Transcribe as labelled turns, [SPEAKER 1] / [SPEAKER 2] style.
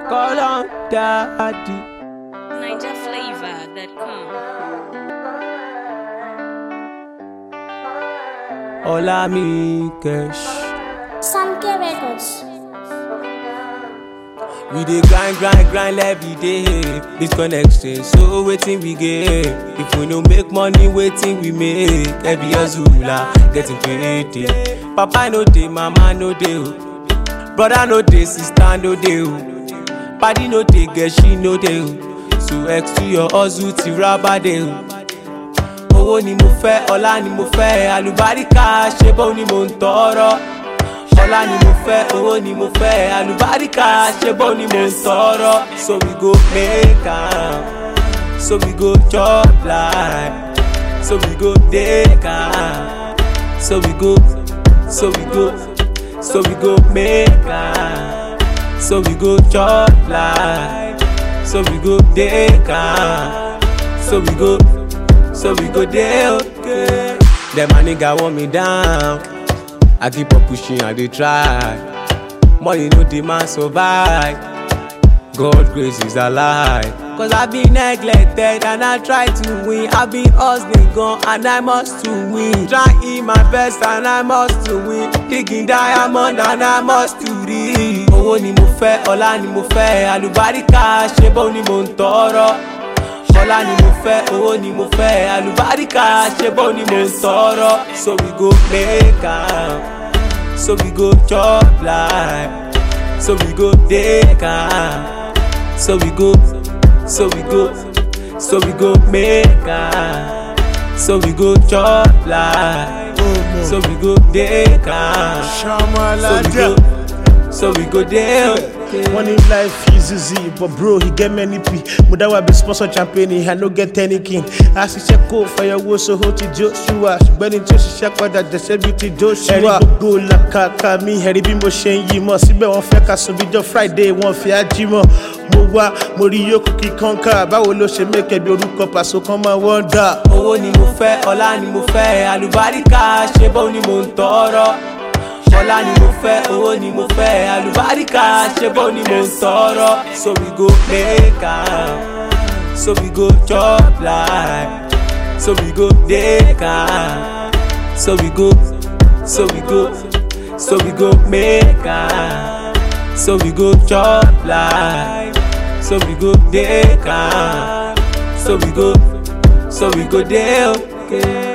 [SPEAKER 1] call on daddy.
[SPEAKER 2] NinjaFlavor.com.
[SPEAKER 1] Olami Cash.
[SPEAKER 3] Samke Records.
[SPEAKER 1] We dey grind, grind, grind every day. Bitcoin exchange, so wetin we get? If we no make money, wetin we make? Every hustler getting paid. eh. Papa no dey, mama no dey. o. Brother no dey, sister no dey. o. Paddy no dey, girl she no dey. o. So X to your hustle ti raba dey. o. owó ni mo fẹ́ ọlá ni mo fẹ́ àlùbáríkà ṣe bó ni mo ń tọrọ ọlá ni mo fẹ́ owó ni mo fẹ́ àlùbáríkà ṣe bó ni mo ń tọrọ so we go make am so we go chop life so we go take am so we go so we go so we go make am so we go chop life so we go take am so we go. so we go dey okay. Dem my nigga want me down, I keep on pushing and dey try. Money no dey man survive, God grace is a lie. Cause I been neglected and I try to win. I been hustling gone and I must to win. Trying my best and I must to win. Digging diamond and I must to reach. Owó ni mo fẹ́, ọlá ni mo fẹ́, àlùbáríkà ṣe bó ni mo ń tọrọ. ọlá ni mo fẹ́ owó ni mo fẹ́ àlùbáríkà ṣe bó ni mo ń tọrọ so we go make am so we go chop life so we go take am so we go so we go so we go make am so we go chop life so we go take am so we go so we go dey okay.
[SPEAKER 4] Money life is easy, but bro, he get many P. Mudawa be sponsor champagne, I no get any king. As he check out for your wood, so hold to Joshua. Ṣùgbọ́n ní tí ó ṣiṣẹ́ padà jẹ́sẹ́ bí ti Joshua. Ẹ̀rí gbogbo làkàkà mi, ẹ̀rí bí mo ṣe ń yí mọ́. Síbẹ̀ wọ́n fẹ́ ká sùn bíjọ́ Friday, wọ́n fi ájí mọ́. Mo wá, mo rí yókù kí kọ́ńkà. Báwo ló ṣe mẹ́kẹ̀ bí orúkọ pàṣẹ kan máa wọ́n dà?
[SPEAKER 1] owó ni mo fẹ́ ọlá ni mo fẹ́ àlùbáríkà ṣe bó ni mo ń tọrọ ọlá ni mo fẹ́ owó ni mo fẹ́ àlùbáríkà ṣe bó ni mo ń tọrọ so we go make am so we go chop life so we go take am so we go so we go so we go make am so we go chop life so we go take am so we go so we go dey okay.